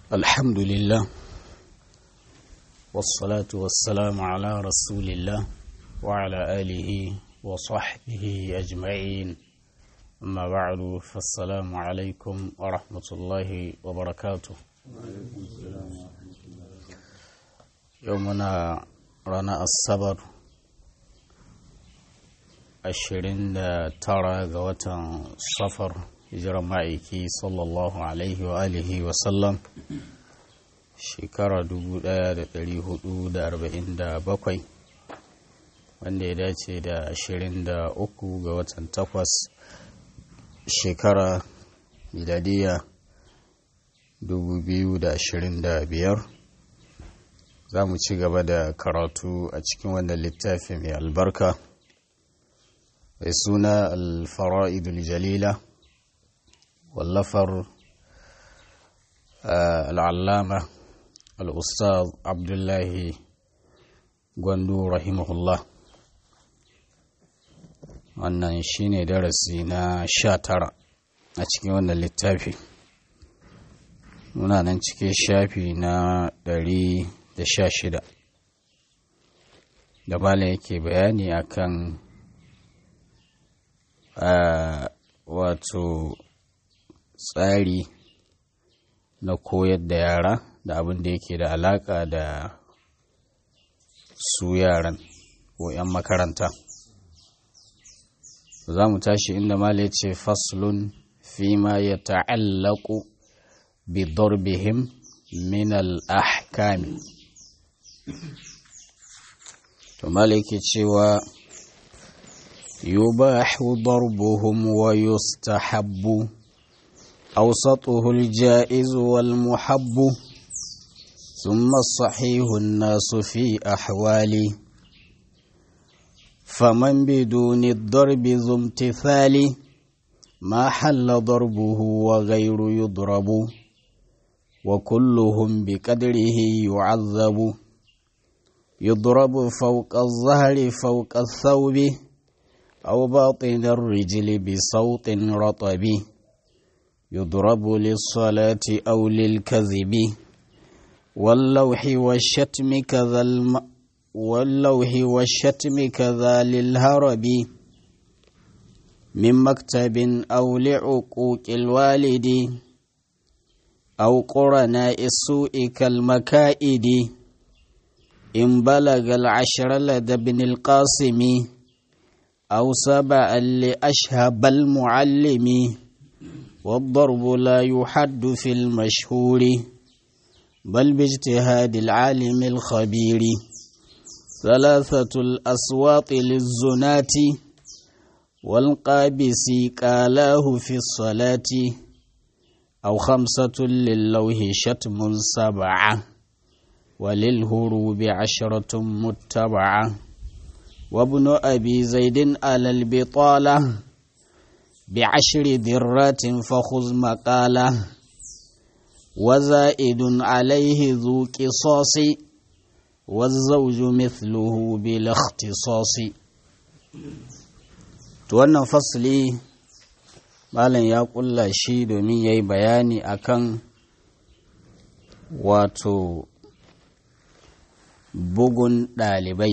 الحمد لله والصلاة والسلام على رسول الله وعلى آله وصحبه أجمعين أما بعد فالسلام عليكم ورحمة الله وبركاته يومنا رانا الصبر ashirin da tara ga watan safar hijirar ma'aiki sallallahu alaihi wa alihi wa sallam shekara 1447 wanda ya dace da ashirin da uku ga watan takwas shekara miladiya 2025 za mu ci gaba da karatu a cikin wannan littafi mai albarka mai suna alfara'idul jalila wallafar al'allama al'ustaz abdullahi gwandu rahimahullah wannan shine darasi na sha tara a cikin wannan littafi muna nan cikin shafi na ɗari da sha shida da malam yake bayani akan Uh, wato tsari na koyar da yara da abin da yake da alaka da su yaran ko 'yan makaranta za mu tashi inda mala ya ce faslun fi ma ya ta'allaku bi darbihim min al-ahkami to mala yake cewa يباح ضربهم ويستحب أوسطه الجائز والمحب ثم الصحيح الناس في أحوال فمن بدون الضرب ذو امتثال ما حل ضربه وغير يضرب وكلهم بقدره يعذب يضرب فوق الظهر فوق الثوب أو باطن الرجل بصوت رطب يضرب للصلاة أو للكذب واللوح والشتم كذا الم... واللوح والشتم كذا للهرب من مكتب أو لعقوق الوالد أو قرناء السوء كالمكائد إن بلغ العشر لدى ابن القاسم أو سبعا لأشهب المعلم والضرب لا يحد في المشهور بل باجتهاد العالم الخبير ثلاثة الأصوات للزنات والقابس قالاه في الصلاة أو خمسة للوه شتم سبعة وللهروب عشرة متبعة وابن أبي زيد على البطالة بعشر ذرات فخذ مقالة وزائد عليه ذو قصاص والزوج مثله بلا اختصاص wannan fasli malam ya kulla shi domin ya yi bayani akan wato bugun ɗalibai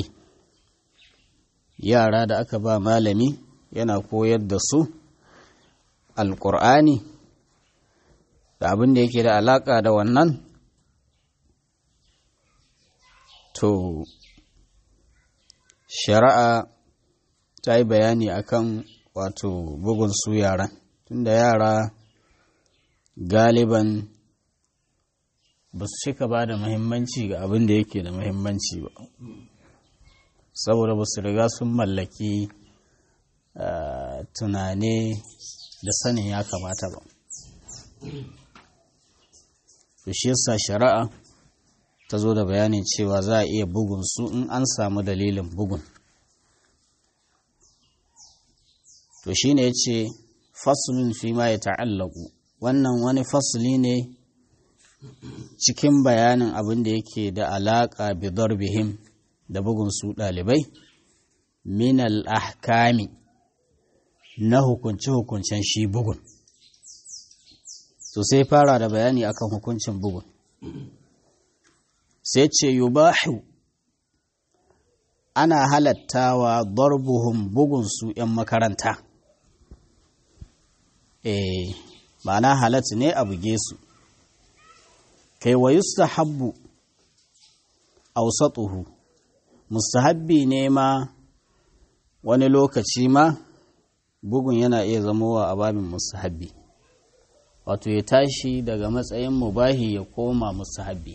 yara da aka ba malami yana koyar da su alƙur'ani da abin da yake da alaƙa da wannan to shari'a ta yi bayani akan wato bugun su yaran tunda yara galiban ba su cika ba da muhimmanci ga abin da yake da muhimmanci ba saboda ba su riga sun mallaki tunane da sanin ya kamata ba to shi yasa shari'a ta zo da bayanin cewa za a iya bugun su in an samu dalilin bugun to shi ne ya ce fasulun fi ma ya ta'allaku wannan wani fasuli ne cikin bayanin abin da yake da alaƙa bidar bihim da bugun su ɗalibai min ahkami na hukunce-hukuncen shi bugun to sai fara da bayani akan hukuncin bugun sai ce yubahu ana halattawa darbuhum bugunsu 'yan makaranta eh ma'ana halatta ne a buge su kai wa yustahabbu awsatuhu mustahabbi ne ma wani lokaci ma bugun yana iya zamowa a babin mustahabbi wato ya tashi daga matsayin mubahi ya koma mustahabbi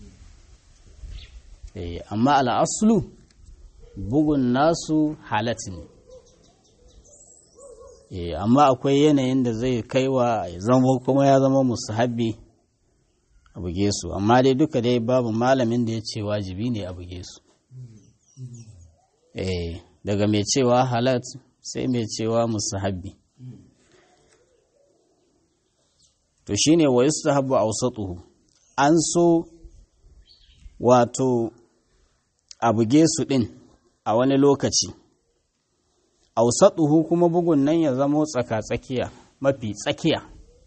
eh amma al'aslu bugun nasu halat ne eh amma akwai yanayin da zai kaiwa ya zama kuma ya zama mustahabbi a buge su amma dai duka dai babu malamin da ya ce wajibi ne a buge su eh daga mai cewa halat sai mai cewa musahabbi to shine wa yustahabbu awsatuhu an so wato a buge su din a wani lokaci awsatuhu kuma bugun nan ya zamo tsaka-tsakiya mafi tsakiya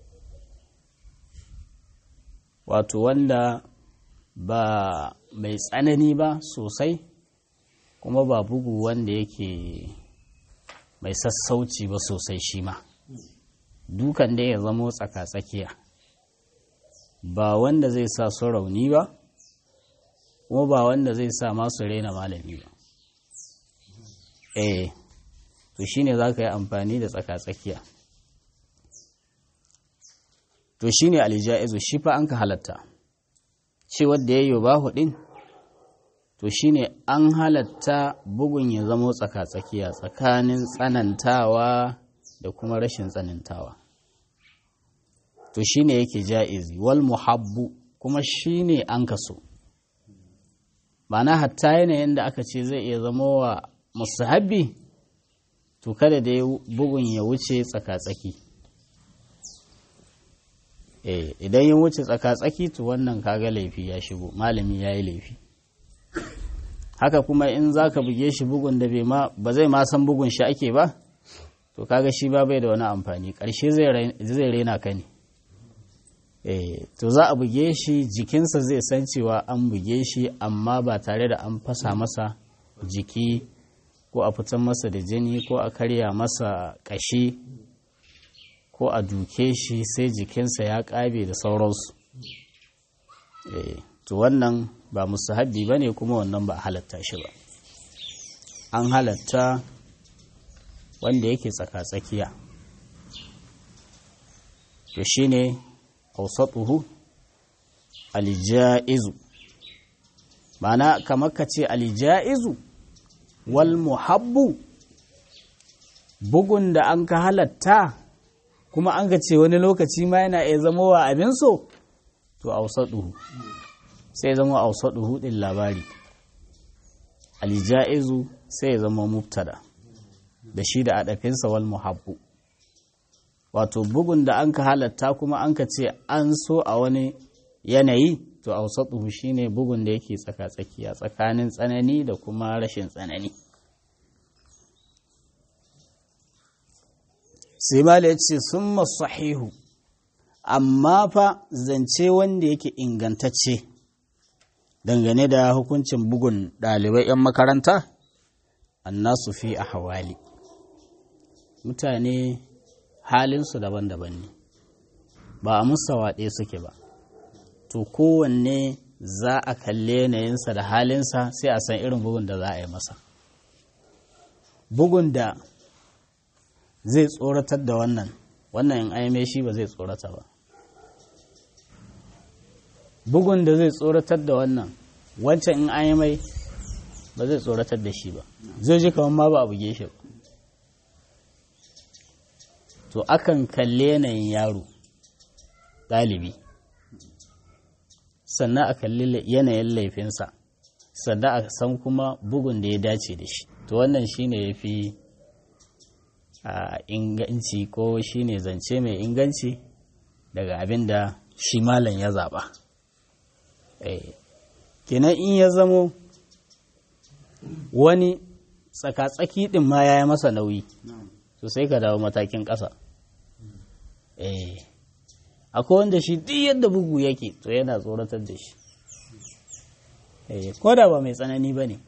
wato wanda ba mai tsanani ba sosai kuma ba bugu wanda yake mai sassauci ba sosai shi ma dukan dai ya zamo tsaka-tsakiya ba wanda zai sa su rauni ba kuma ba wanda zai sa masu raina malami ba eh to shine za ka yi amfani da tsaka-tsakiya to shine alijaizu shi fa an ka halatta shi wadda ya yi ba hudin to shine an halatta bugun ya zamo tsaka-tsakiya tsakanin tsanantawa da kuma rashin tsanantawa to shine yake ja'izi wal muhabbu kuma shine an kaso ma'ana hatta yanayin da aka ce zai iya zama wa musahabbi to kada da bugun ya wuce tsaka-tsaki eh idan ya wuce tsaka-tsaki to wannan kaga laifi ya shigo malami ya yi laifi haka kuma in za ka buge shi bugun da ba zai ma san bugun shi ake ba to kaga shi ba bai da wani amfani ƙarshe zai raina ka ne to za a buge shi jikinsa zai san cewa an buge shi amma ba tare da an fasa masa jiki ko a fitan masa da jini ko a karya masa ƙashi ko a duke shi sai jikinsa ya ƙabe da sauransu to wannan ba musahabi ba ne kuma wannan ba halatta shi ba an halatta wanda yake tsaka-tsakiya to shi ne ausatuhu alijaizu mana kamar ka ce alijaizu wal muhabbu bugun da an ka halatta kuma an ka ce wani lokaci ma yana iya zama wa abin so to ausatuhu sai zama ausatuhu din labari alijaizu sai ya zama mubtada da shi da adafinsa wal muhabbu wato bugun da an ka halatta kuma an ka ce an so a wani yanayi to ausatuhu shine bugun da yake tsaka-tsakiya tsakanin tsanani da kuma rashin tsanani sai mala ya ce sun sahihu amma fa zance wanda yake ingantacce dangane da hukuncin bugun ɗalibai 'yan makaranta annasu fi a hawali mutane halinsu daban-daban ne ba a musa waɗe suke ba to kowanne za a kalle yanayinsa da halinsa sai a san irin bugun da za a yi masa bugun da zai tsoratar da wannan wannan in aime shi ba zai tsorata ba bugun da zai tsoratar da wannan wancan in aime ba zai tsoratar da shi ba zai ji kamar ma ba a buge shi ba to akan kalle yanayin yaro ɗalibi sannan a kalli yanayin laifinsa sannan a san kuma bugun da ya dace da shi to wannan shine ya fi inganci ko shine zance mai inganci daga abin da shi malam ya zaɓa kenan in ya zamo wani tsaka-tsaki ɗin ma ya yi masa nauyi to sai ka dawo matakin ƙasa akwai wanda shi duk yadda bugu yake to yana tsoratar da shi ko da ba mai tsanani ba ne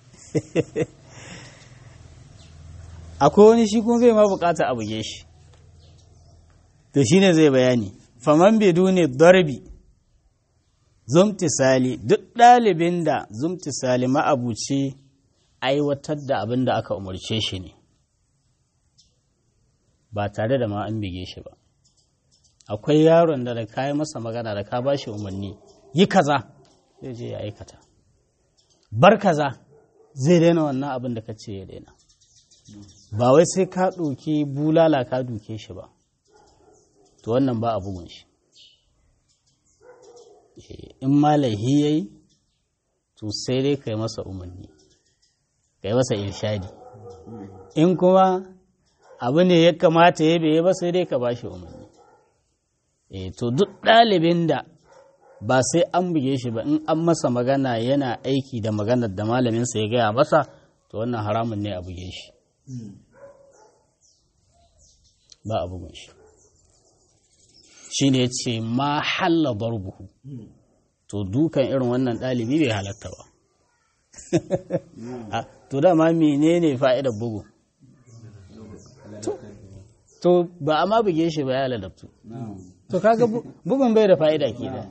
akwai wani shi kuma bai ma bukata a buge shi to shine zai bayani faman biduni darbi zumtisali duk ɗalibin da zumtisali ma'abuci aiwatar da abin da aka umarce shi ne ba tare da ma an bige shi ba akwai yaron da da kayi masa magana da ka ba shi umarni yi kaza zai je ya aikata bar kaza zai daina wannan abin da ka ce ya daina ba wai sai ka ɗauki bulala ka duke shi ba to wannan ba a bugun shi in ma laihi ya yi to sai dai ka yi masa umarni ka yi masa irshadi in kuma abu ne ya kamata ya bai ba sai dai ka ba shi umarni to duk ɗalibin da ba sai an buge shi ba in an masa magana yana aiki da maganar da malaminsa ya gaya masa to wannan haramun ne a buge shi ba a bugun shi shi ne ce ma halla barbuhu to dukan irin wannan ɗalibi bai halatta ba to dama menene fa'idar bugu to ba a ma buge shi ba ya ladabtu to kaga bugun bai da fa'ida ke da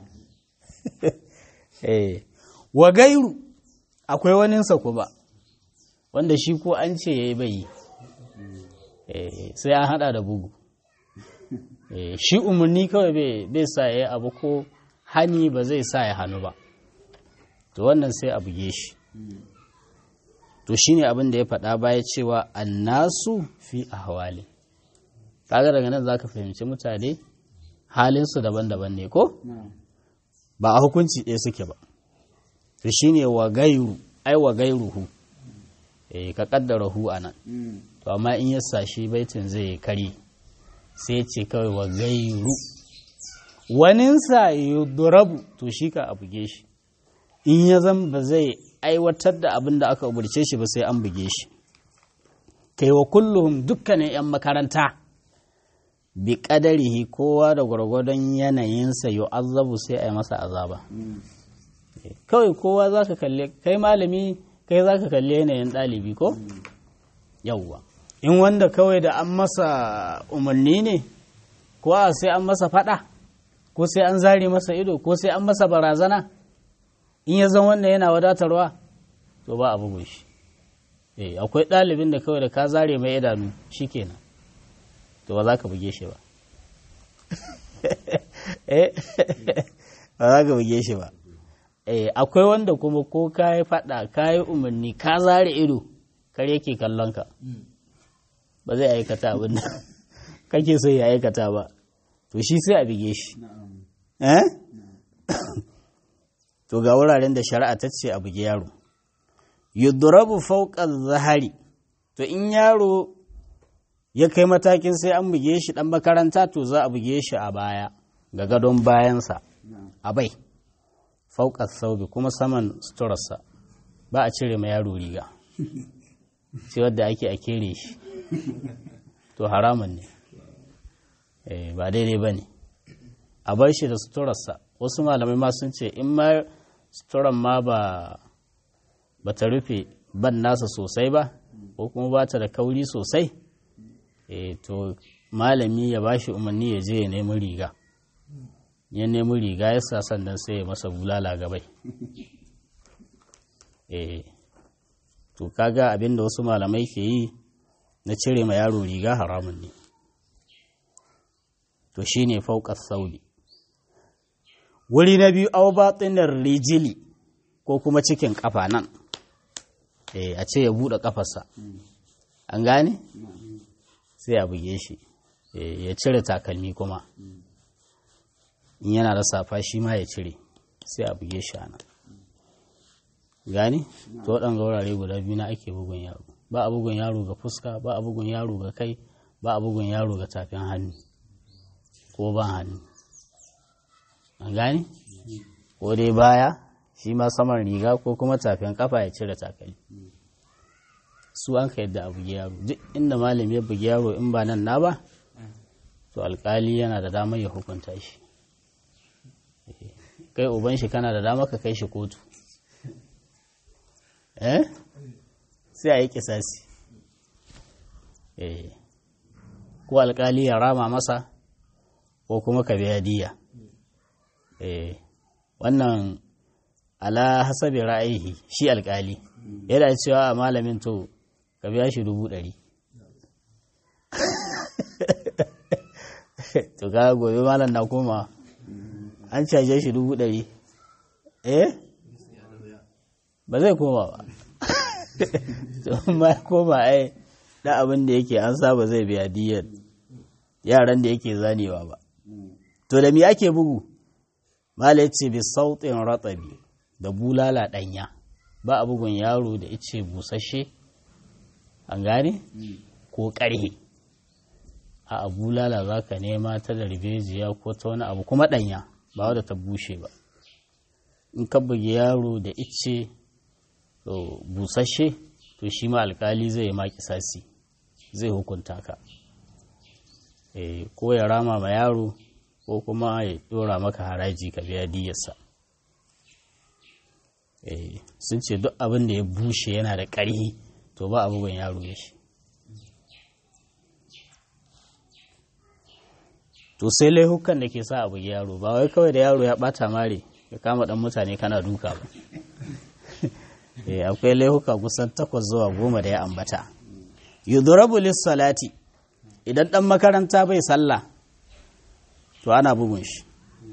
wa gairu akwai waninsa ku ba wanda shi ko an ce ya yi bai sai an hada da bugu shi umarni kawai bai sa ya abu ko hani ba zai sa ya hannu ba to wannan sai a buge shi to shine abin da ya faɗa baya cewa annasu fi ahwali kaga daga nan zaka fahimci mutane halinsu daban-daban ne ko ba a hukunci ɗaya suke ba to shine wa gairu ai wa gairuhu eh ka kaddara hu anan to amma in ya sashi baitin zai kare sai ce kawai wa gairu waninsa yudrabu to shi ka a buge shi in ya zan ba zai aiwatar da abin da aka umarce shi ba sai an buge shi kai wa kulluhum dukkanin 'yan makaranta bi kadarihi kowa da gwargwadon yanayinsa azabu sai a yi masa azaba kawai kowa za ka kalle kai malami kai za ka kalle yanayin ɗalibi ko yawwa in wanda kawai da an masa umarni ne ko a sai an masa fada ko sai an zare masa ido ko sai an masa barazana in ya zan wannan yana wadatarwa to ba a bugun shi eh akwai ɗalibin da kawai da ka zare mai idanu shikenan to ba za ka buge shi ba ba za ka buge shi ba eh akwai wanda kuma ko ka yi fada ka yi umarni ka zare ido kar yake kallon ka ba zai aikata abin da kake so ya aikata ba to shi sai a bige shi eh to ga wuraren da shari'a ta ce a buge yaro yudrabu fawqa zahari to in yaro ya kai matakin sai an buge shi dan makaranta to za a buge shi a baya ga gadon bayansa a bai fauka saubi kuma saman suturarsa ba a cire ma yaro riga sai wadda ake a kere shi to haramun ne ba daidai ba ne a bar shi da suturarsa wasu malamai ma sun ce in ma suturan ma ba ba ta rufe ban nasa sosai ba ko kuma ba ta da kauri sosai to malami ya ba shi umarni ya je ya nemi riga ya nemi riga ya sa sannan sai ya masa bulala gabai eh to kaga abin da wasu malamai ke yi na cire ma yaro riga haramun ne to shine fauqas sauli wuri na biyu aw batinar rijili ko kuma cikin kafa nan eh a ce ya bude kafarsa an gane sai a buge shi ya cire takalmi kuma in yana da safa shi ma ya cire sai a buge shi ana gani to waɗanga wurare guda biyu na ake bugun yaro ba a bugun yaro ga fuska ba a bugun yaro ga kai ba a bugun yaro ga tafin hannu ko ban hannu an gani ko dai baya shi ma saman riga ko kuma tafin kafa ya cire takalmi su an ka yadda a bugi yaro duk inda malami ya bugi yaro in ba nan na ba to alkali yana da damar ya hukunta shi kai uban shi kana da dama ka kai shi kotu eh sai a yi kisasi eh ko alkali ya rama masa ko kuma ka biya diya eh wannan ala hasabi ra'ayi shi alkali yana cewa a malamin to ka biya shi dubu ɗari to ga gobe malam na koma an caje shi dubu ɗari eh ba zai koma ba to ma koma ai da abin da yake an saba zai biya diyar yaran da yake zanewa ba to da me ake bugu mala ce bi sautin ratsabi da bulala ɗanya ba a bugun yaro da ice busasshe an gane ko ƙarhe a bulala za ka nema ta darbejiya ko ta wani abu kuma ɗanya ba wadda ta bushe ba in ka bugi yaro da ice busasshe to shi ma alkali zai yi maki sasi zai hukunta ka ko ya rama ma yaro ko kuma ya dora maka haraji ka biya diyarsa sun ce duk abin da ya bushe yana da ƙarhi to ba abubuwan yaro ya shi to sai laihukan da ke sa abu yaro ba wai kawai da yaro ya bata mare ya kama dan mutane kana duka ba akwai laihuka kusan takwas zuwa goma da ya ambata yudrabu salati idan dan makaranta bai sallah to ana bugun shi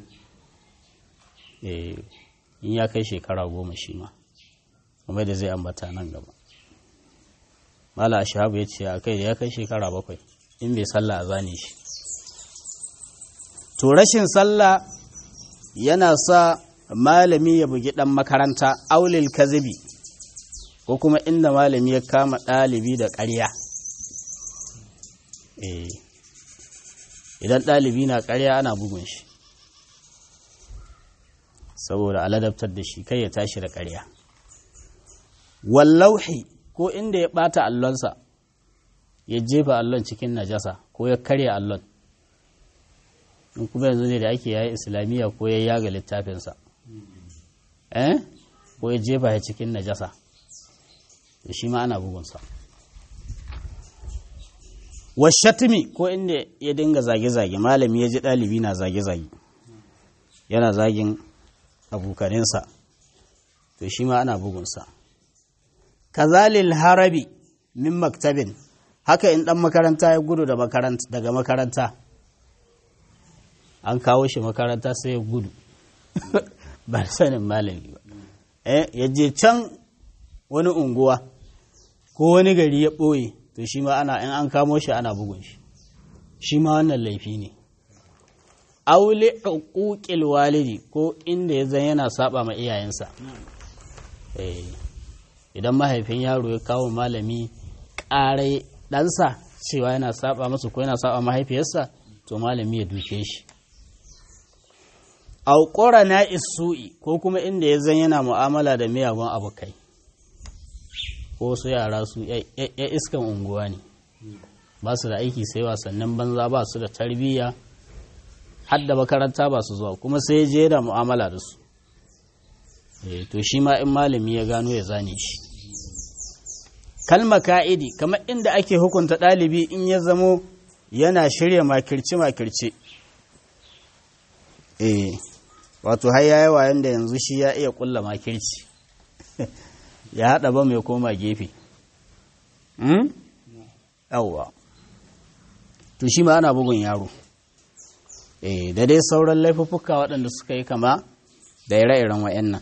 in ya kai shekara goma shi ma kuma da zai ambata nan gaba mala shahabu ya ce a kai da ya kai shekara bakwai in bai sallah a zane shi to rashin sallah yana sa malami ya bugi ɗan makaranta aulil kazibi ko kuma inda malami ya kama ɗalibi da ƙarya idan ɗalibi na ƙarya ana bugun shi saboda aladabtar da shi kai ya tashi da ƙarya wallauhi ko inda ya ɓata allonsa ya jefa allon cikin najasa ko ya karya allon in kuma yanzu ne da ake yayi islamiyya ko ya yaga littafinsa eh ko ya jefa ya cikin najasa da shi ma ana bugunsa washatimi ko inda ya dinga zage-zage malami ya ji ɗalibi na zage-zage yana zagin abokaninsa to shi ma ana bugunsa kazalil harabi min maktabin haka in ɗan makaranta ya gudu daga makaranta an kawo shi makaranta sai ya gudu ba sanin malami ba ya je can wani unguwa ko wani gari ya ɓoye to shi ma ana in an kamo shi ana bugun shi shi ma wannan laifi ne aule uquqil walidi ko inda ya zan yana saba ma iyayensa idan mahaifin yaro ya kawo malami ƙarai ɗansa cewa yana saba masa ko yana saba mahaifiyarsa to malami ya duke shi auƙura na isu'i ko kuma inda ya zan yana mu'amala da miyagun abokai ko su yara su ya iskan unguwa ne ba su da aiki sai wasannin banza ba su da tarbiyya har da makaranta ba su zuwa kuma sai je da mu'amala da su to shi ma in malami ya gano ya zane shi kalma ka'idi kamar inda ake hukunta ɗalibi in ya zamo yana shirya makirce-makirce eh wato har yayi wayan da yanzu shi ya iya kulla makirci ya haɗa ba mai koma gefe yawwa to shi ma ana bugun yaro eh da dai sauran laifuffuka waɗanda suka yi kama da ire-iren wa'annan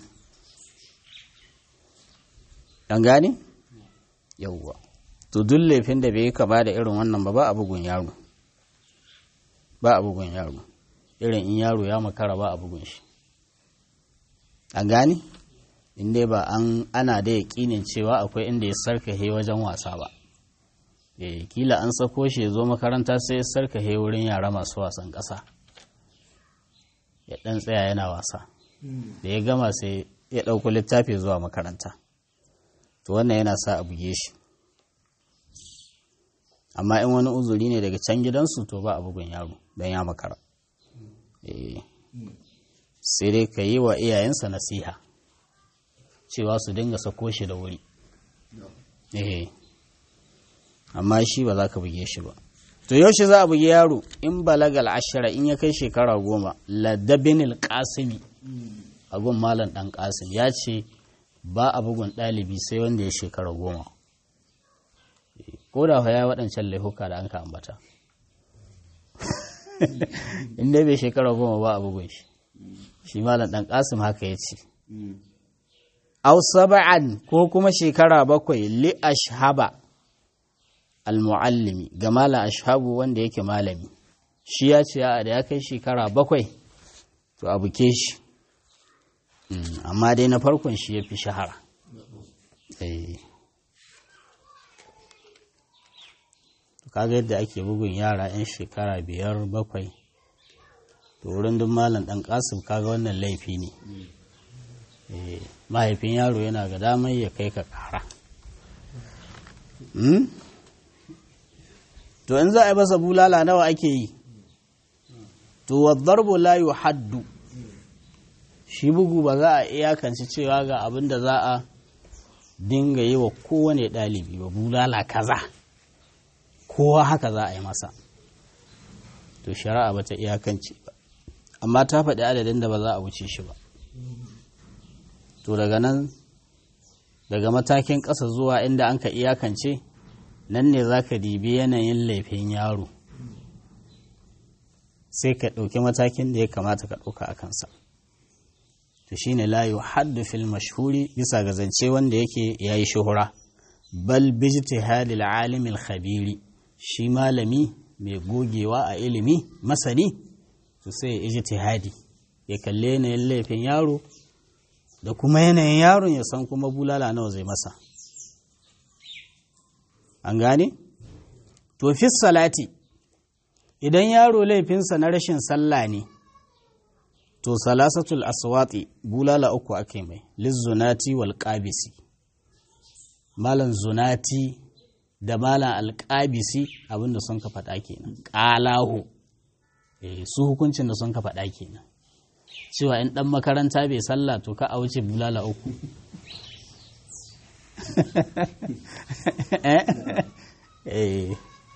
ɗan gani yawwa to duk laifin da bai yi kama da irin wannan ba ba a bugun yaro ba a bugun yaro irin in yaro ya makara ba a bugun shi an gani inda ba an ana da yaƙinin cewa akwai inda ya sarkahe wajen wasa ba e kila an sako shi ya zo makaranta sai ya sarkahe wurin yara masu wasan ƙasa ya ɗan tsaya yana wasa da ya gama sai ya ɗauko littafi zuwa makaranta to wannan yana sa a buge shi amma in wani uzuri ne daga can gidansu to ba a bugun yaro don ya makara sai dai ka yi wa iyayensa nasiha cewa su dinga sako shi da wuri eh amma shi ba za ka buge shi ba to yaushe za a bugi yaro in balagal ashira in ya kai shekara goma ladabinil kasimi a gun malam dan kasim ya ce ba a bugun ɗalibi sai wanda ya shekara goma ko da ya waɗancan laifuka da an ka ambata in dai bai shekara goma ba a bugun shi shi malam dan kasim haka ya ce aw saba'an ko kuma shekara bakwai li ashhaba al-muallimi ga malam ashabu wanda yake malami shi ya ce a da ya kai shekara bakwai to a buke shi amma dai na farkon shi ya fi shahara kaga yadda ake bugun yara 'yan shekara biyar bakwai to wurin duk malam dan kasim kaga wannan laifi ne mahaifin yaro yana ga damar ya kai ka kara to in za a yi masa bulala nawa ake yi to waddarbu la haddu shi bugu ba za a iyakance cewa ga abin da za a dinga yi wa kowane ɗalibi ba bulala kaza kowa haka za a yi masa to shari'a ba ta iyakance ba amma ta faɗi adadin da ba za a wuce shi ba to daga nan daga matakin ƙasa zuwa inda an ka iyakance nan ne za ka dibi yanayin laifin yaro sai ka ɗauki matakin da ya kamata ka ɗauka a kansa to shine la haddu fil mashhuri bisa ga zance wanda yake yayi shuhura bal bijtihadil alimil khabiri shi malami mai gogewa a ilimi masani to sai ya ijtihadi ya kalle yanayin laifin yaro da kuma yanayin yaron ya san kuma bulala nawa zai masa an gane to fi salati idan yaro laifinsa na rashin sallah ne to salasatul aswati bulala uku ake mai lizzunati wal qabisi malan zunati da malan alqabisi abinda sun ka faɗa kenan qalahu eh su hukuncin da sun ka faɗa kenan cewa in dan makaranta bai sallah to ka a wuce bulala uku eh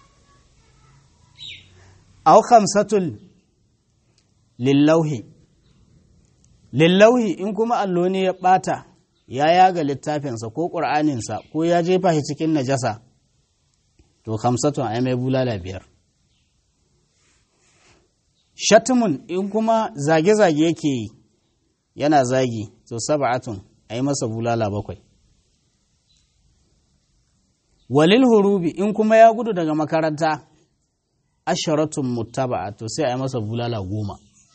aw khamsatul lillauhi lillauhi in kuma allo ne ya ɓata ya yaga littafinsa ko ƙur'aninsa ko ya jefa shi cikin najasa to hamsatun a mai bulala biyar shatumun in kuma zage-zage yake yi yana zagi to saba'atun a yi masa bulala bakwai walil hurubi in kuma ya gudu daga makaranta asharatun muttaba'a to sai a yi masa bulala goma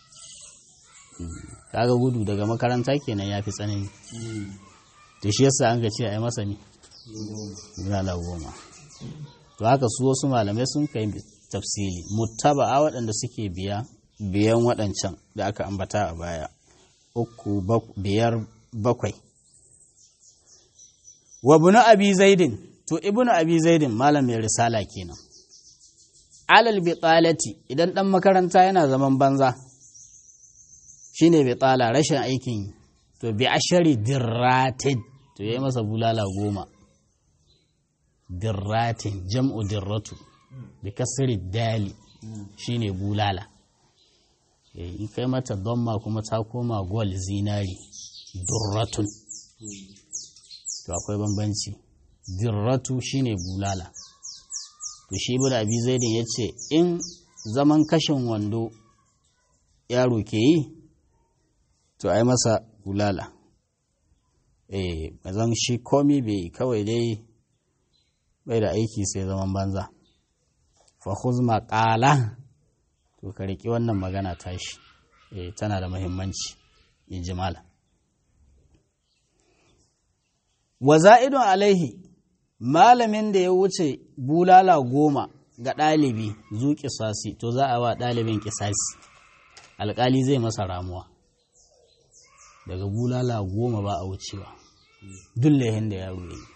kaga gudu daga makaranta kenan ya fi tsanani to shi yasa an ga ce a yi masa ne bulala goma to haka su wasu malamai sun kai tafsili muttaba'a waɗanda suke biya biyan waɗancan da aka ambata a baya uku biyar bakwai wa bunu abi zaidin to ibnu abi zaidin malam mai risala kenan alal bitalati idan dan makaranta yana zaman banza shine bitala rashin aikin to bi ashari dirratin to yayi masa bulala goma dirratin jam'u dirratu bi kasri dali shine bulala in kai mata domma kuma ta koma gol zinari durratun to akwai bambanci dirratu shine bulala to shi ibn abi zaidin ya ce in zaman kashin wando yaro ke yi to ai masa bulala eh bazan shi komi bai kawai dai bai da aiki sai zaman banza fa khuz maqala to ka riki wannan magana tashi eh tana da muhimmanci in ji malam wa za'idun alaihi malamin da ya wuce bulala goma ga ɗalibi zu kisasi to za a wa ɗalibin kisasi alƙali zai masa ramuwa daga bulala goma ba a wucewa duk lahin da yaro yi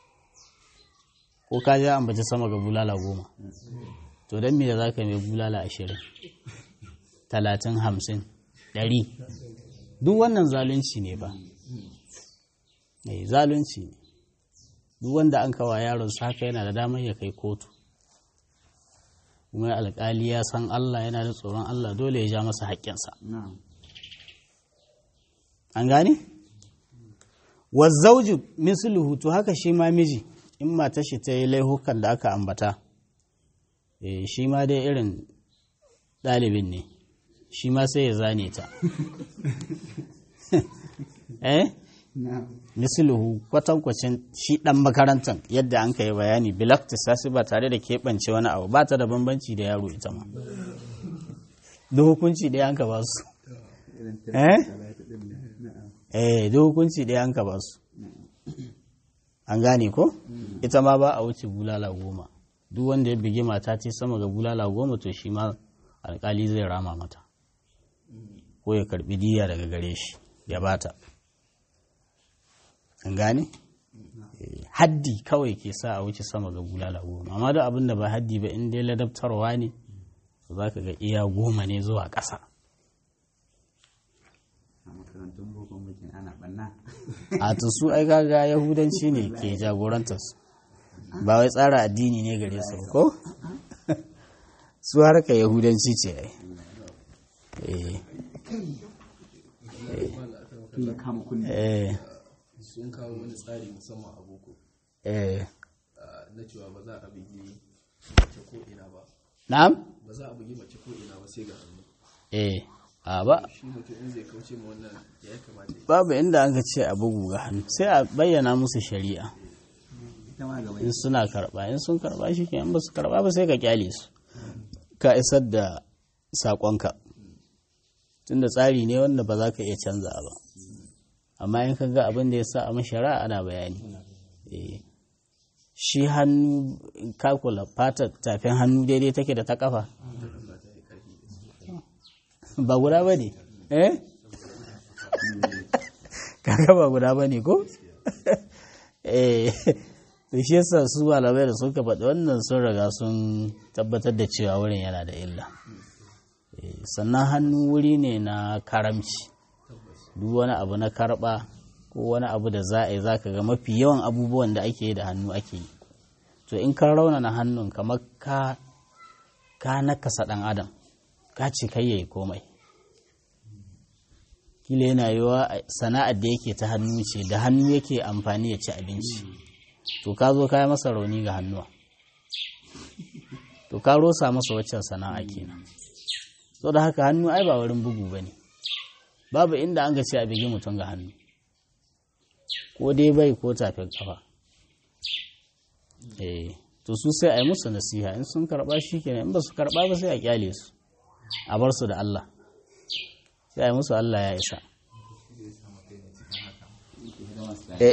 ko ka ja ambaci sama ga bulala goma to don me da za ka mai bulala ashirin talatin hamsin ɗari duk wannan zalunci ne ba eh zalunci ne duk wanda an kawa yaron sa haka yana da damar ya kai kotu kuma alƙali ya san Allah yana da tsoron Allah dole ya ja masa haƙƙinsa an gane wazzauju misluhu to haka shi ma miji in mata shi ta yi laihukan da aka ambata eh shi ma dai irin ɗalibin ne shi ma sai ya zane ta eh misluhu kwatankwacin shi ɗan makarantar yadda an kai bayani bilakta sasi ba tare da keɓance wani abu ba ta da bambanci da yaro ita ma da hukunci ɗaya an ka ba su eh eh da hukunci ɗaya an ka ba su an gane ko ita ma ba a wuce bulala goma duk wanda ya bigi mata ce sama ga bulala goma to shi ma alkali zai rama mata ko ya karbi diya daga gare shi ya bata an gane haddi kawai ke sa a wuce sama ga bulala goma amma duk abin da ba haddi ba in dai ladabtarwa ne za ka ga iya goma ne zuwa ƙasa a to su ai gaga yahudanci ne ke jagorantar su ba wai tsara addini ne gare su ko su harka yahudanci ce ai eh sun kawo wani tsari musamman a boko eh na cewa ba za a bugi mace ko ina ba na'am ba za a bugi mace ko ina ba sai ga hannu eh a ba shi mutum in zai kauce ma wannan ya ya kamata ya babu inda an ka ce a bugu ga hannu sai a bayyana musu shari'a in suna karba in sun karba shi ke in ba su karba ba sai ka kyale su ka isar da saƙonka tunda tsari ne wanda ba za ka iya canza ba amma in ka ga abin da ya sa a mashara ana bayani Eh. shi hannu in ka kula fatar tafin hannu daidai take da ta kafa ba guda ba ne eh kaga ba guda ba ne ko eh to shi yasa su malamai da suka faɗi wannan sun riga sun tabbatar da cewa wurin yana da illa Eh, sannan hannu wuri ne na karamci duk wani abu na karɓa ko wani abu da za a yi za ka ga mafi yawan abubuwan da ake yi da hannu ake yi to in ka raunana hannun kamar ka ka nakasa ɗan adam ka ce kai yayi komai kila yana yiwa sana'ar da yake ta hannu ce da hannu yake amfani ya ci abinci to ka zo ka yi masa rauni ga hannuwa to ka rosa masa waccan sana'a kenan so da haka hannu ai ba wurin bugu ba ne babu inda an ga ce a bigi mutum ga hannu ko dai bai ko tafin kafa eh to su sai a yi musu nasiha in sun karba shi kenan in ba su karba ba sai a kyale su a bar su da Allah sai a yi musu Allah ya isa eh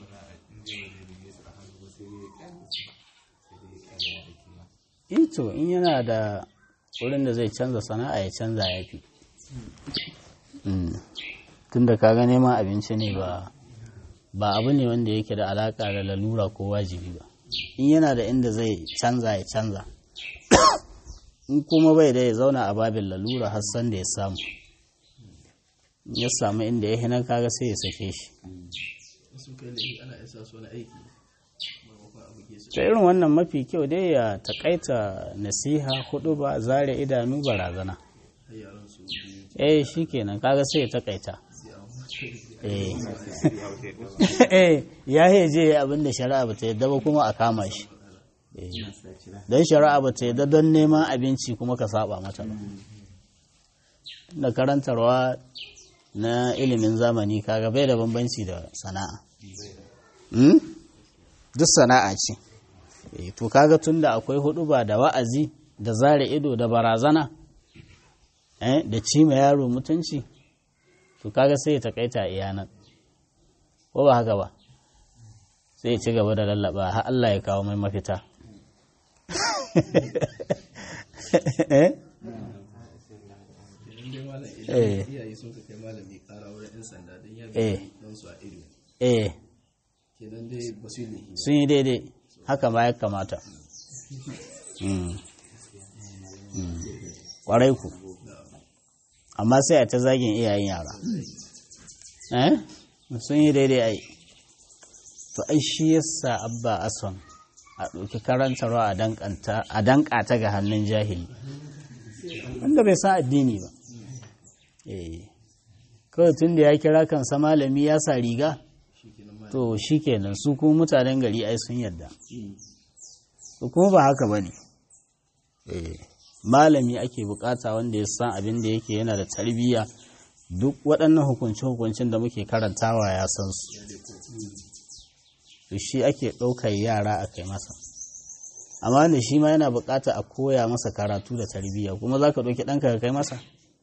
ito in yana da wurin da zai canza sana'a ya canza ya fi tunda kaga neman abinci ne ba ba abu ne wanda yake da alaka da lalura ko wajibi ba in yana da inda zai canza ya canza in kuma bai da ya zauna a babin lalura har san da ya samu In ya samu inda ya hinan kaga sai ya sake shi sun kai laifi ana isa su wani aiki maimakon a buge su ta irin wannan mafi kyau dai ya takaita nasiha hudu ba zare idanu barazana har yaran su biyu eh shikenan kaga sai ya takaita sai an eh eh ya heje abin da shari'a ba ta yadda ba kuma a kama shi Eh, don shari'a ba ta yadda don neman abinci kuma ka saba mata ba da karantarwa na ilimin zamani kaga bai da bambanci da sana'a Hmm? duk sana'a ce Eh, to kaga tun da akwai hudu ba da wa'azi da zare ido da barazana eh, da cima yaro mutunci to kaga sai ya takaita a iyanan ko ba haka ba sai ya ci gaba da lallaba har Allah ya kawo mai mafita eh idan dai malam Eh. idan iyaye sun ka kai malami kara wurin yan sanda don ya Eh. bi don su a ido eh kenan dai ba su yi laifi ba sun yi daidai haka ma ya kamata Mm. Mm. kwarai ku amma sai a ta zagin iyayen yara eh sun yi daidai ai to ai shi yasa abba ason a ɗauki karantarwa a danka ta ga hannun jahili wanda bai san addini ba eh kawai tun da ya kira kansa malami ya sa riga to shi kenan su kuma mutanen gari ai sun yadda to kuma ba haka ba ne malami ake bukata wanda ya san abin da yake yana da tarbiyya duk waɗannan hukunce-hukuncin da muke karantawa ya san su to shi ake ɗaukar yara a kai masa amma da shi ma yana bukata a koya masa karatu da tarbiyya kuma za ka ɗauki ɗanka ka kai masa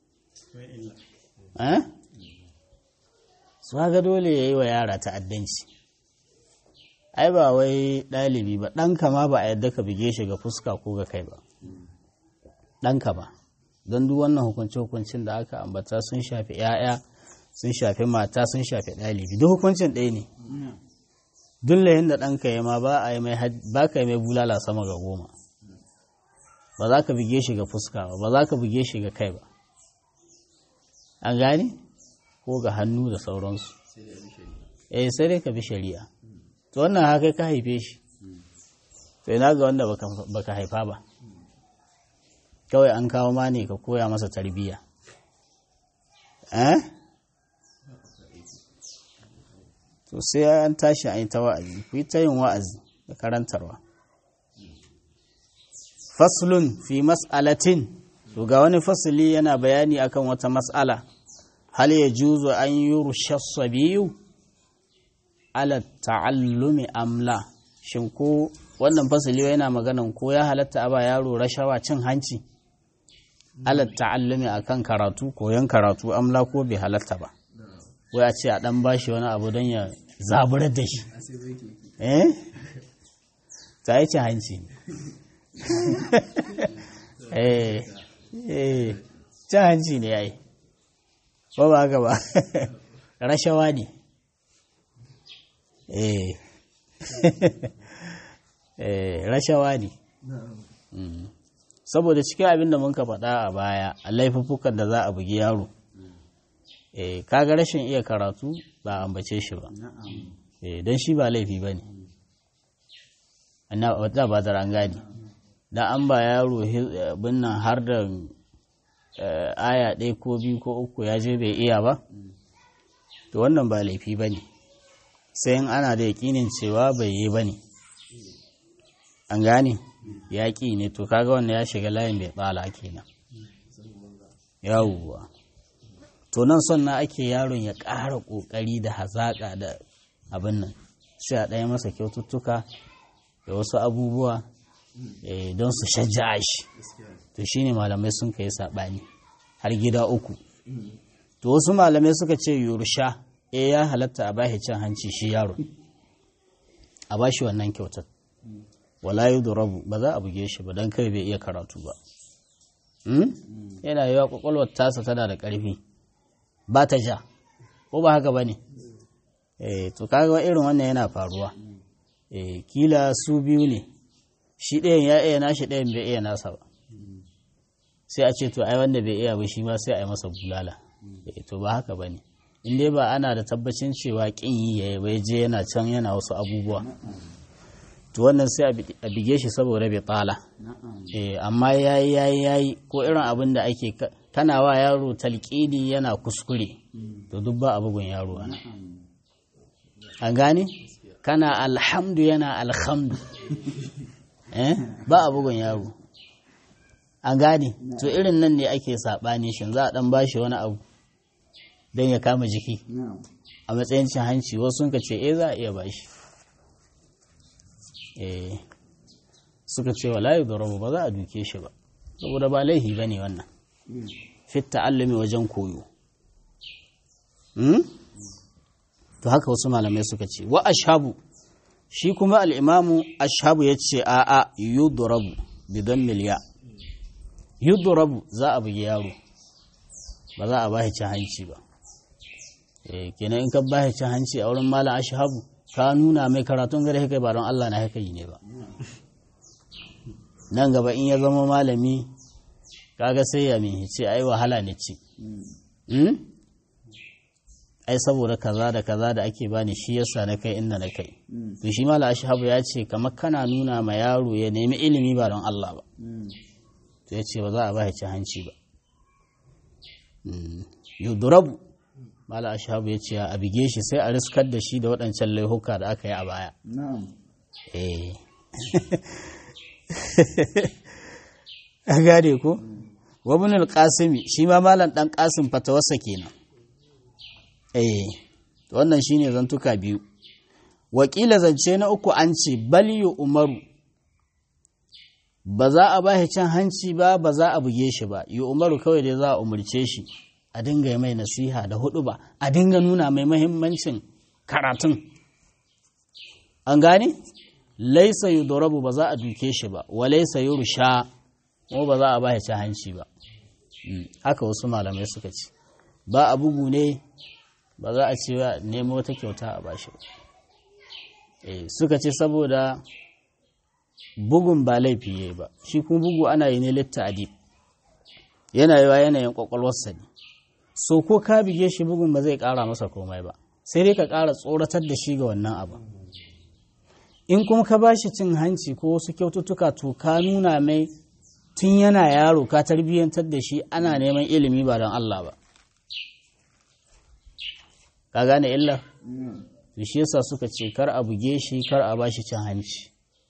su haka dole ya yi wa yara ta'addanci ai ba wai ɗalibi ba ɗanka ma ba a yadda ka bige shi ga fuska ko ga kai ba ɗanka ba don duk wannan hukunce-hukuncin da aka ambata sun shafi 'ya'ya sun shafi mata sun shafi ɗalibi duk hukuncin ɗaya ne duk layin da ɗanka ya ma ba ka yi mai bulala sama ga goma ba za ka bige shi ga fuska ba ba za ka bige shi ga kai ba an gane ko ga hannu da sauransu eh sai dai ka bi shari'a to wannan haka ka haife shi to ina ga wanda baka haifa ba kawai an kawo ma ne ka koya masa tarbiyya eh to sai an tashi an yi ta wa'azi ku yi ta yin wa'azi da karantarwa faslun fi mas'alatin to ga wani fasili yana bayani akan wata mas'ala hal ya juzu an yi rushassa biyu ala ta'allumi amla shin ko wannan fasili yana maganan ko ya halatta a ba yaro rashawa cin hanci ala ta'allumi akan karatu koyon karatu amla ko bai halatta ba wai a ce a dan bashi wani abu don ya zaburar da shi eh ta yi cin hanci eh eh cin hanci ne yayi ba ba haka ba rashawa ne eh eh rashawa ne saboda cikin abin da muka faɗa a baya a laifuffukan da za a bugi yaro eh kaga rashin iya karatu ba ambace shi ba eh don shi ba laifi ba ne wata ba da an gane da an ba yaro binnan har da aya ɗaya ko biyu ko uku ya je bai iya ba to wannan ba laifi ba ne sai in ana da yaƙinin cewa bai yi ba ne an gane yaƙi ne to kaga wanda ya shiga layin bai tsala kenan yawuwa to nan son na ake yaron ya ƙara ƙoƙari da hazaƙa da abin nan sai a ɗaya masa kyaututtuka da wasu abubuwa don su shajja shi to shine malamai sun kai saɓani har gida uku to wasu malamai suka ce yursha e ya halatta a bashi cin hanci shi yaro a bashi wannan kyautar wala rabu ba za a buge shi ba don kai bai iya karatu ba yana yiwa kwakwalwar tasa tana da ƙarfi ba ta ja ko ba haka ba ne to kaga irin wannan yana faruwa kila su biyu ne shi ɗayan ya iya nashi ɗayan bai iya nasa ba sai a ce to ai wanda bai iya ba shi ma sai a yi masa bulala to ba haka ba ne in dai ba ana da tabbacin cewa ƙin yi ya bai je yana can yana wasu abubuwa to wannan sai a bige shi saboda bai tsala amma yayi yayi yayi ko irin abin da ake kana wa yaro talƙini yana kuskure to duk ba a bugun yaro ana an gane kana alhamdu yana alhamdu eh ba a bugun yaro an gane to irin nan ne ake saɓani shin za a ɗan bashi wani abu don ya kama jiki a matsayin cin hanci wasu sun ka ce eh za a iya bashi eh suka ce wa layu da ba za a duke shi ba saboda ba laihi ba ne wannan fit ta'allumi wajen koyo to haka wasu malamai suka ce wa ashabu shi kuma al'imamu ashabu ya ce a'a yudrabu bidan miliya yudrabu za a bugi yaro ba za a ba cin hanci ba kenan in ka ba cin hanci a wurin malam ashabu ka nuna mai karatun gare kai ba don Allah na haka yi ne ba nan gaba in ya zama malami kaga sai ya min ce ai wahala ne ci ai saboda kaza da kaza da ake bani shi yasa na kai inda na kai to shi mala ashabu ya ce kamar kana nuna ma yaro ya nemi ilimi ba don Allah ba to ya ce ba za a ba ci hanci ba yudurabu mala ashabu ya ce a bige shi sai a riskar da shi da waɗancan laihuka da aka yi a baya eh a gane ko wabin al-qasimi shi ma malam dan qasim fatawarsa kenan eh wannan shine zantuka biyu wakila zance na uku an ce bal umaru ba za a bashi cin hanci ba ba za a buge shi ba yi umaru kawai dai za a umarce shi a dinga yi mai nasiha da hudu ba a dinga nuna mai mahimmancin karatun an gane laisa yudorabu ba za a duke shi ba wa laisa yurusha kuma ba za a bashi cin hanci ba haka wasu malamai suka ce ba a bugu ne ba za a ce nemo wata kyauta a bashi ba suka ce saboda bugun ba laifi ya ba shi kuma bugu ana yi ne litta adib yana yiwa yanayin kwakwalwarsa ne so ko ka bige shi bugun ba zai kara masa komai ba sai dai ka kara tsoratar da shi ga wannan abu in kuma ka bashi cin hanci ko wasu kyaututtuka to ka nuna mai tun yana yaro ka tarbiyyantar da shi ana neman ilimi ba don Allah ba ka gane illa shi yasa suka ce kar a buge shi kar a bashi cin hanci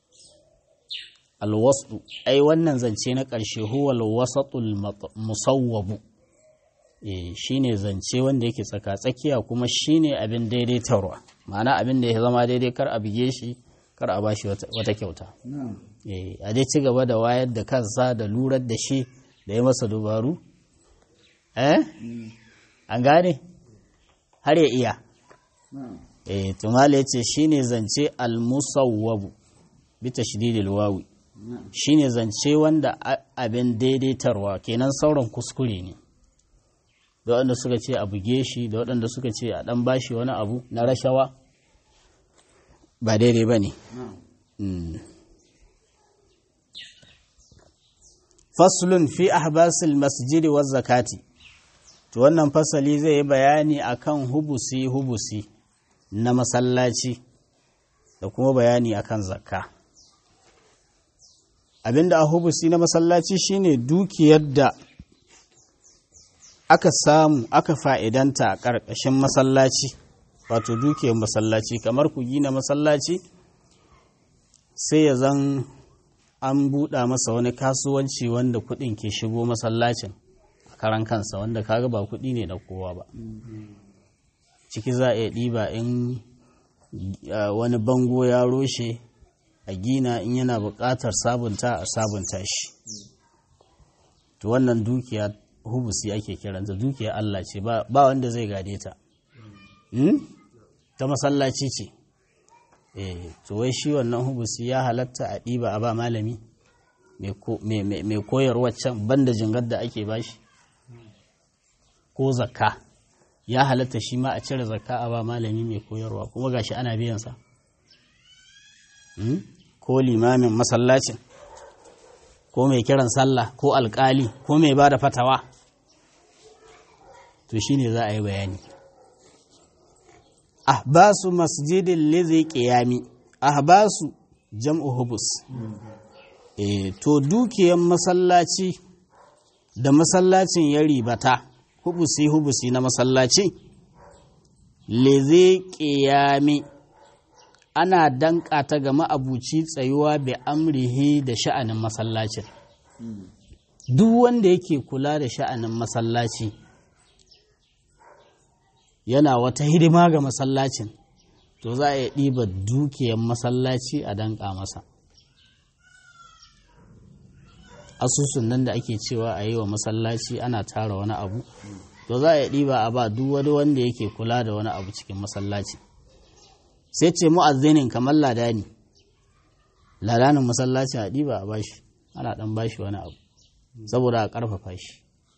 alwasu ai wannan zance na ƙarshe huwa alwasatul musawwabu eh shine zance wanda yake tsaka tsakiya kuma shine abin daidaitarwa ma'ana abin da ya zama daidai kar a buge shi kar a bashi wata kyauta eh a dai ci gaba da wayar da kansa da lurar da shi da ya masa dubaru eh an gane har ya iya eh tumala yace shine zance al-musawwabu bi tashdidil wawi shine zance wanda abin daidaitarwa kenan sauran kuskure ne da waɗanda suka ce a buge shi da waɗanda suka ce a ɗan bashi wani abu na rashawa ba daidai ba ne faslun fi ahbasil masjidi wa zakati to wannan fasali zai yi bayani akan hubusi hubusi na masallaci da kuma bayani akan zakka abinda a hubusi na masallaci shine dukiyar da aka samu aka fa'idanta a ƙarƙashin masallaci wato dukiyar masallaci kamar ku gina masallaci sai ya zan an buɗa masa wani kasuwanci wanda kuɗin ke shigo masallacin a karan kansa wanda kaga ba kuɗi ne da kowa ba ciki za a iya ɗiba in wani bango ya roshe a gina in yana buƙatar sabunta a sabunta shi to wannan dukiya hubusi ake kiranta dukiya Allah ce ba wanda zai gade ta ta masallaci ce eh to wai shi wannan hubusi ya halatta a ɗiba a ba malami mai koyarwa can banda jingar da ake bashi ko zakka ya halatta shi ma a cire zakka a ba malami mai koyarwa kuma gashi ana biyansa ko limamin masallacin ko mai kiran sallah ko alkali ko mai ba da fatawa to shine za a yi bayani ahbasu masjidin lizi qiyami ahbasu jam'u hubus e, to dukiyan masallaci da masallacin ya ribata hubusi hubusi na masallaci lizi qiyami ana danka ta ga ma'abuci tsayuwa bi amrihi da sha'anin masallacin duk wanda yake kula da sha'anin masallaci yana wata hidima ga masallacin to za a iya ɗiba dukiyar masallaci a danka masa asusun nan da ake cewa a yi wa masallaci ana tara wani abu to za a iya ɗiba a ba duk wani wanda yake kula da wani abu cikin masallaci sai ce mu'azzinin kamar ladani ladanin masallaci a ɗiba a bashi ana ɗan bashi wani abu saboda a ƙarfafa shi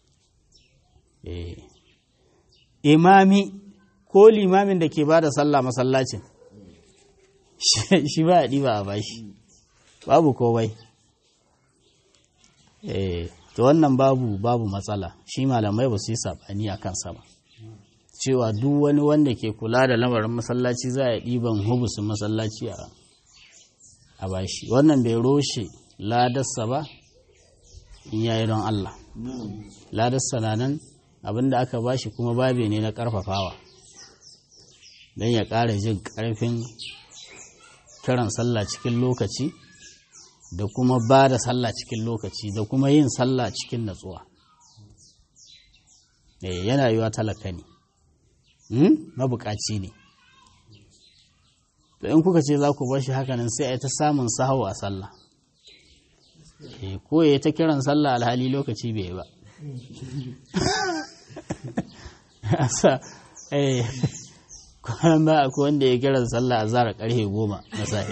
imami ko limamin da ke ba da sallah masallacin shi ba a ɗiba a bashi babu kowai to wannan babu babu matsala shi malamai ba su yi saɓani a kansa ba cewa duk wani wanda ke kula da lamarin masallaci za a ɗiban hubusin masallaci a bashi wannan bai roshe ladarsa ba in yayi don Allah ladarsa na nan abinda aka bashi kuma babe ne na ƙarfafawa don ya ƙara jin ƙarfin kiran sallah cikin lokaci da kuma ba da sallah cikin lokaci da kuma yin sallah cikin natsuwa yana yiwa talaka ne mabukaci ne to in kuka ce za ku bar shi hakanan sai a yi ta samun sahawa a sallah ko ya ta kiran sallah alhali lokaci bai ba kwanan ba akwai wanda ya kiran sallah a zara karfe goma na sa'i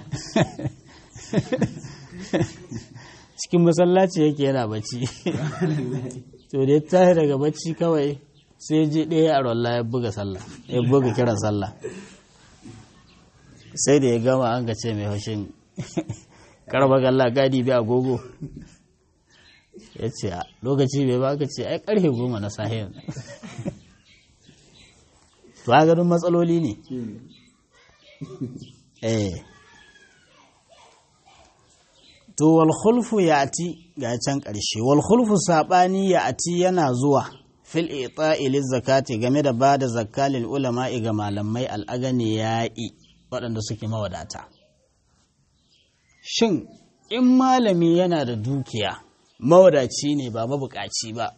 cikin masallaci yake yana bacci to da ya tashi daga bacci kawai sai je ɗaya a rolla ya buga sallah ya buga kiran sallah sai da ya gama an ga ce mai haushin karba galla gadi bi agogo ya ce a lokaci bai ba ka ce ai karfe goma na sahiyar to a ganin matsaloli ne eh to wal khulfu ya'ti ga can ƙarshe wal khulfu sabani ya'ti yana zuwa fil ita'i liz zakati game da bada zakka lil ulama'i ga malamai al'agani ya'i waɗanda suke mawadata shin in malami yana da dukiya mawadaci ne ba mabukaci ba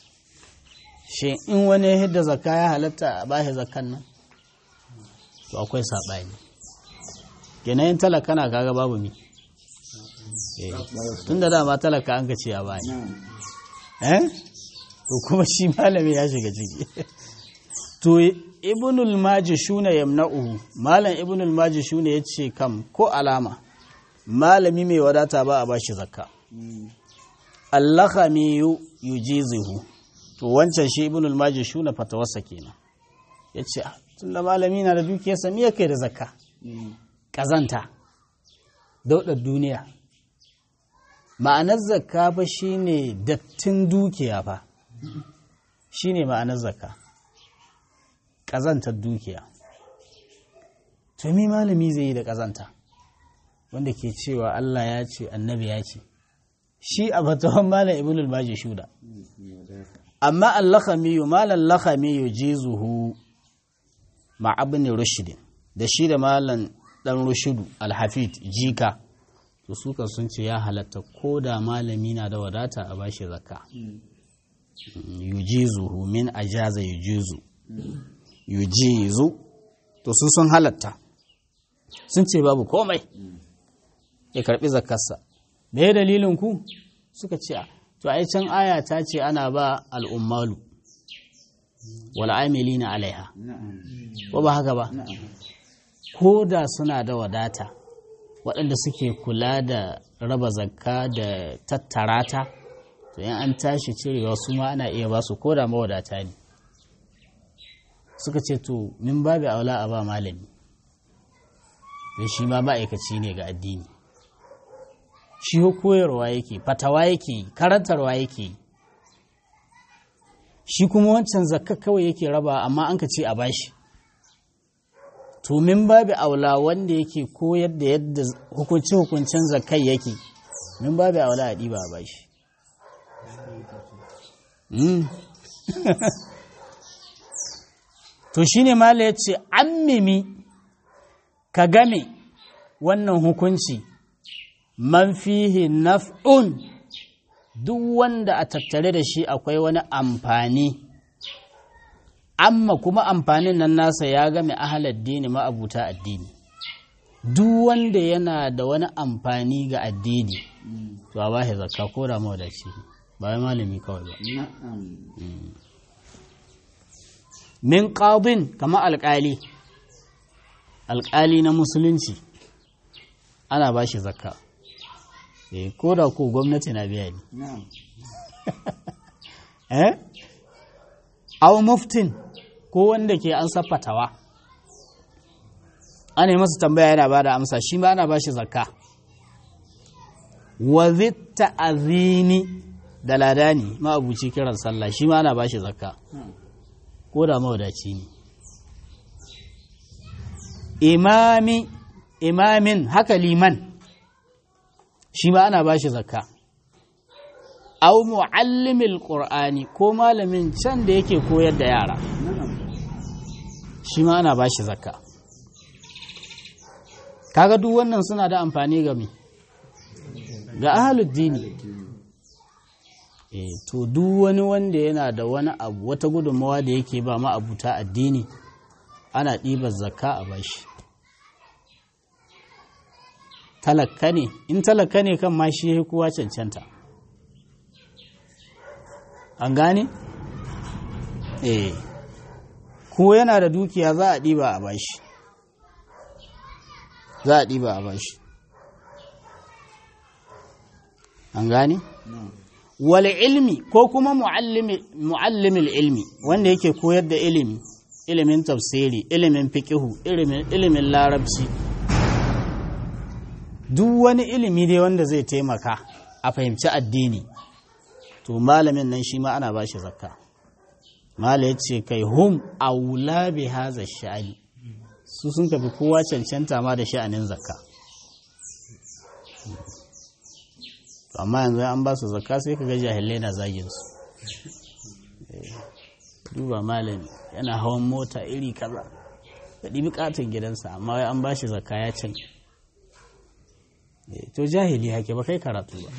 shin in wani hidda zakka ya halatta a bashi zakkan nan to akwai saɓani kenan talaka na kaga babu mi tun da dama talaka an ka ce a baya eh to kuma shi malami ya shiga ciki to ibnul majishuna yamna'uhu malam ibnul majishuna yace kam ko alama malami mai wadata ba a bashi zakka allakhami yujizuhu to wancan shi ibnul majishuna fatawarsa kenan yace tunda malami na da dukiyarsa me yake da zakka kazanta daudar duniya ma'anar zakka fa shine dattin dukiya fa shine ma'anar zakka ƙazantar dukiya to mi malami zai yi da ƙazanta wanda ke cewa Allah ya ce annabi ya ce shi a fatawan malam ibnul baji shuda amma al-lakhami malam lakhami yujizuhu ma ibn rushd da shi da malam dan rushudu al-hafid jika to suka sun ce ya halatta ko da malami na da wadata a bashi zakka yujizuhu min ajaza yujizu yujizu to su sun halatta sun ce babu komai ya karbi zakkarsa me ya dalilin ku suka ce to ai can aya ta ce ana ba al'ummalu wal amilina alaiha ko ba haka ba ko da suna da wadata waɗanda suke kula da raba zakka da tattara ta to in an tashi cirewa su ma ana iya ba su ko da mawadata ne suka ce to min babu aula a ba malami don shi ma ma'aikaci ne ga addini shi koyarwa yake fatawa yake karantarwa yake shi kuma wancan zakka kawai yake raba amma an ka ce a bashi to min babu aula wanda yake koyar da yadda hukunce-hukuncen zakai yake min babu aula a ɗiba a bashi to shine mala ya ce an mimi ka game wannan hukunci man fihi naf'un duk wanda a tattare da shi akwai wani amfani amma kuma amfanin nan nasa ya game ahalar dini ma'abuta addini duk wanda yana da wani amfani ga addini to a ba shi zakka ko da mawadaci ba wai malami kawai ba min qadin kama alƙali alƙali na musulunci ana ba shi zakka eh ko da ko gwamnati na biya ne eh aw muftin ko wanda ke an fatawa ana yi masa tambaya yana ba da amsa shi ma ana ba shi zakka wa zitta azini da ladani ma'abuci kiran sallah shi ma ana ba shi zakka ko da mawadaci ne imami imamin haka liman shi ma ana ba shi zakka au muallimil qur'ani ko malamin can da yake koyar da yara shi ma ana ba shi zakka kaga duk wannan suna da amfani ga me ga ahaluddini eh to duk wani wanda yana da wani abu wata gudunmawa da yake ba ma abuta addini ana ɗibar zakka a bashi talakka ne in talakka ne kan ma shi ya kowa cancanta an gane? eh ko yana da dukiya za a ɗiba a bashi za a ɗiba a bashi an gane? wal ilmi ko kuma mu'allimil ilmi wanda yake koyar da ilimi ilimin tafsiri ilimin fiqihu ilimin larabci duk wani ilimi dai wanda zai taimaka a fahimci addini to malamin nan shi ma ana ba shi zakka mala ya ce kai hum aula bi haza sha'ani su sun tafi kowa cancanta ma da sha'anin zakka amma yanzu an ba su zakka sai ka ga jahilai na zagin su duba malami yana hawan mota iri kaza da ɗibi katon gidansa amma wai an ba shi zakka ya cin to jahili hake ba kai karatu ba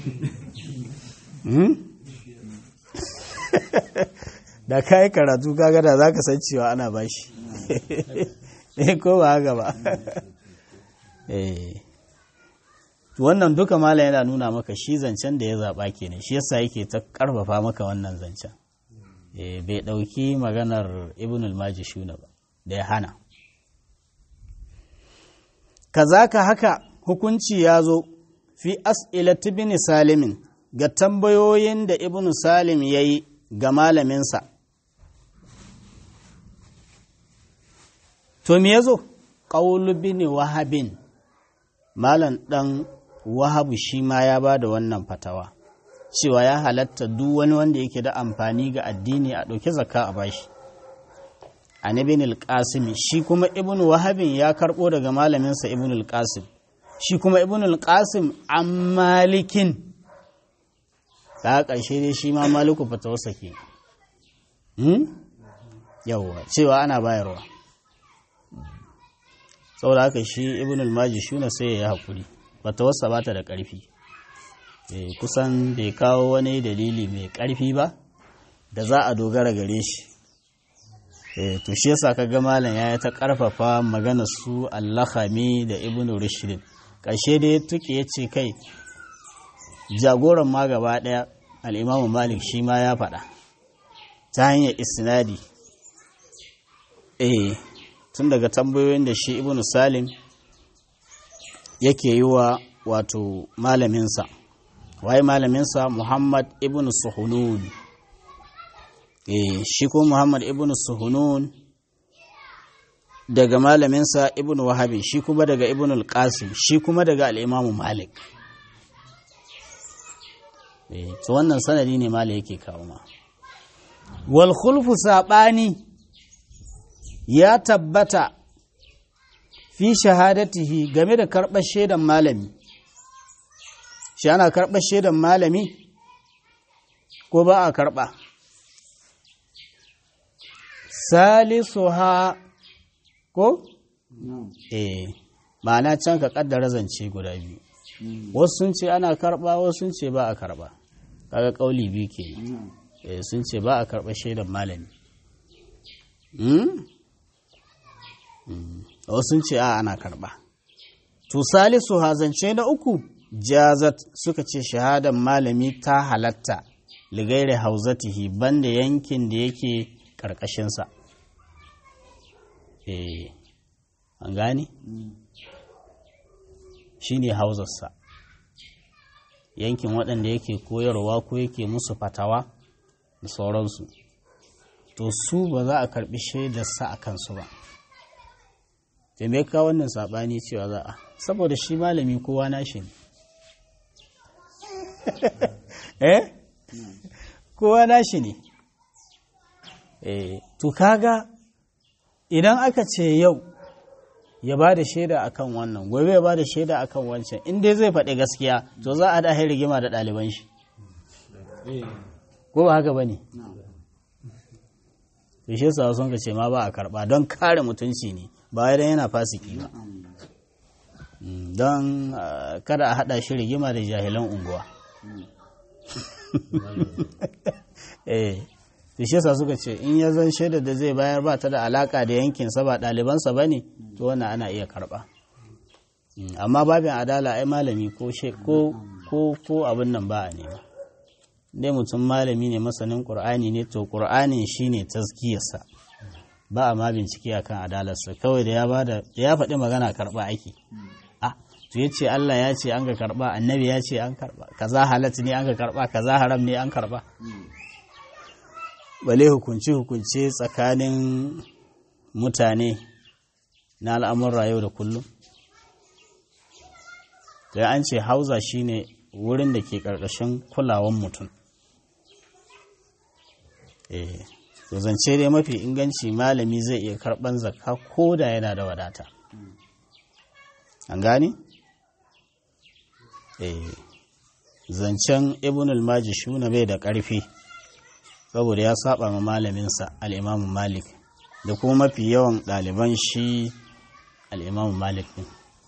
da ka yi karatu kaga da za ka san cewa ana ba shi ko ba haka ba wannan duka malam yana nuna maka shi zancen da ya zaɓa kenan shi yasa yake ta ƙarfafa maka wannan zancen bai ɗauki maganar ibn al-majishuna ba da ya hana kazaka haka hukunci ya zo fi as'ilat ibn salimin ga tambayoyin da ibn salim ya yi ga malaminsa to me ya zo ƙaulu bin wahabin malam ɗan wahabu shi ma ya ba da wannan fatawa cewa ya halatta duk wani wanda yake da amfani ga addini a ɗauki zakka a bashi an ibn al-qasim shi kuma ibn wahabin ya karɓo daga malaminsa ibn al-qasim shi kuma ibn al-qasim an malikin ta ƙarshe dai shi ma maliku fatawarsa ke yawwa cewa ana bayarwa saboda haka shi ibn al-maji shuna sai ya yi haƙuri fatawarsa ba ta da ƙarfi kusan bai kawo wani dalili mai ƙarfi ba da za a dogara gare shi to shi yasa kaga malam ya ta ƙarfafa magana su allahami da ibn rushdin ƙarshe dai tuke ya ce kai jagoran ma gaba ɗaya al'imamu malik shi ma ya faɗa ta hanyar isnadi eh tun daga tambayoyin da shi ibn salim yake yi wa wato malaminsa waye malaminsa muhammad ibn suhunun eh shi ko muhammad ibn suhunun daga malaminsa ibn wahabi shi kuma daga ibn al-qasim shi kuma daga al'imamu malik to wannan sanadi ne mala yake kawo ma wal khulfu sabani ya tabbata fi shahadatihi game da karɓar shaidan malami shi ana karɓar shaidan malami ko ba a karɓa salisu ha ko? eh ma'ana can ka ƙaddara zance guda biyu wasu sun ce ana karɓa wasu sun ce ba a karɓa kaga kauli biyu ke sun ce ba a karɓar shaidan malami wasu sun ce a ana karɓa to salisu hazance na uku jazat suka ce shahadan malami ta halatta ligaire hauzatihi banda yankin da yake ƙarƙashinsa eh an gane shi ne hauzarsa yankin waɗanda yake koyarwa ko yake musu fatawa da sauransu to su ba za a karɓi shaidarsa a kansu ba me ka wannan saɓani cewa za a saboda shi malami kowa nashi ne eh kowa nashi ne eh to kaga idan aka ce yau ya ba da shaida akan wannan gobe ya ba da shaida akan wancan in dai zai faɗi gaskiya to za a da rigima da ɗaliban shi ko ba haka ba ne to shi yasa sun ka ce ma ba a karɓa don kare mutunci ne ba wai don yana fasiki ba don kada a haɗa shi rigima da jahilan unguwa eh to shi yasa suka ce in ya zan shaida da zai bayar ba ta da alaka da yankinsa ba ɗalibansa ba ne to wannan ana iya karɓa amma babin adala ai malami ko ko ko abin nan ba a nema dai mutum malami ne masanin ƙur'ani ne to ƙur'anin shine taskiyarsa ba a ma bincike akan adalarsa kawai da ya bada da ya faɗi magana karɓa ake ah to ya ce Allah ya ce an ka karɓa annabi ya ce an karɓa kaza halat ne an ka karɓa kaza haram ne an karɓa bale hukunci hukunce tsakanin mutane na al'amurra yau da kullum da an ce hauza shine wurin da ke ƙarƙashin kulawan mutum eh to zance dai mafi inganci malami zai iya karɓan zakka ko da yana da wadata an gane? eh zancen ibn al-majishuna bai da ƙarfi saboda ya saba ma malaminsa al'imamu malik da kuma mafi yawan ɗaliban shi al'imamu malik ɗin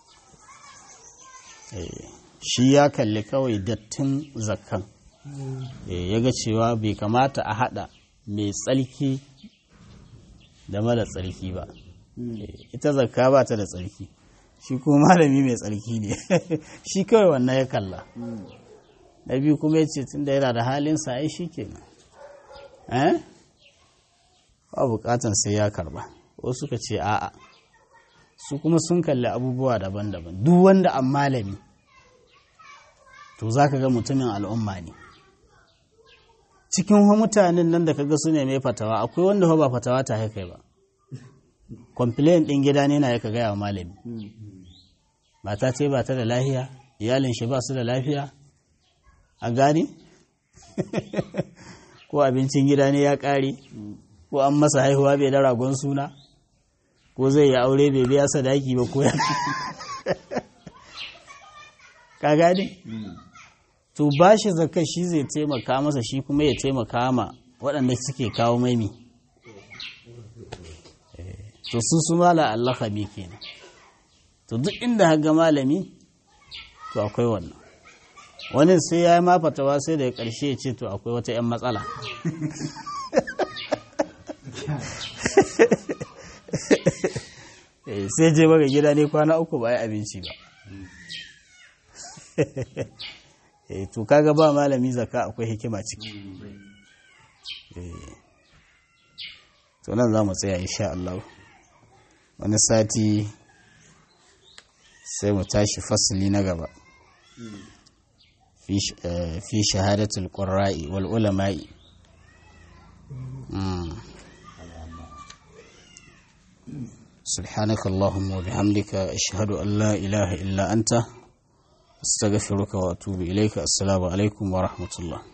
shi ya kalli kawai dattin zakkan ya ga cewa bai kamata a haɗa mai tsarki da mara tsarki ba ita zakka ba ta da tsarki shi kuma malami mai tsarki ne shi kawai wannan ya kalla na biyu kuma ya ce tun da yana da halinsa ai shi kenan eh ba bukatan sai ya karba wasu suka ce a'a su kuma sun kalli abubuwa daban-daban duk wanda an malami to za ka ga mutumin al'umma ne cikin mutanen nan da kaga su ne mai fatawa akwai wanda ba fatawa ta haikai ba complain din gida ne na ya gaya wa malami mata ce ba ta da lafiya iyalin shi ba su da lafiya a gani ko abincin gida ne ya ƙare ko an masa haihuwa bai da ragon suna ko zai yi aure bai biya sadaki ba ko ya ka gane to ba shi zaka shi zai taimaka masa shi kuma ya taimaka ma waɗanda suke kawo maimi to su su mala Allah khabi kenan to duk inda haga malami to akwai wannan wani sai ya yi ma fatawa sai da ya ƙarshe ya ce to akwai wata 'yan matsala sai je baga gida ne kwana uku ba yi abinci ba to kaga ba malami zaka akwai hikima ciki to nan za mu tsaya insha Allah wani sati sai mu tashi fasili na gaba fi shahadatul qurra'i wal ulama'i سبحانك اللهم وبحمدك أشهد أن لا إله إلا أنت استغفرك وأتوب إليك السلام عليكم ورحمة الله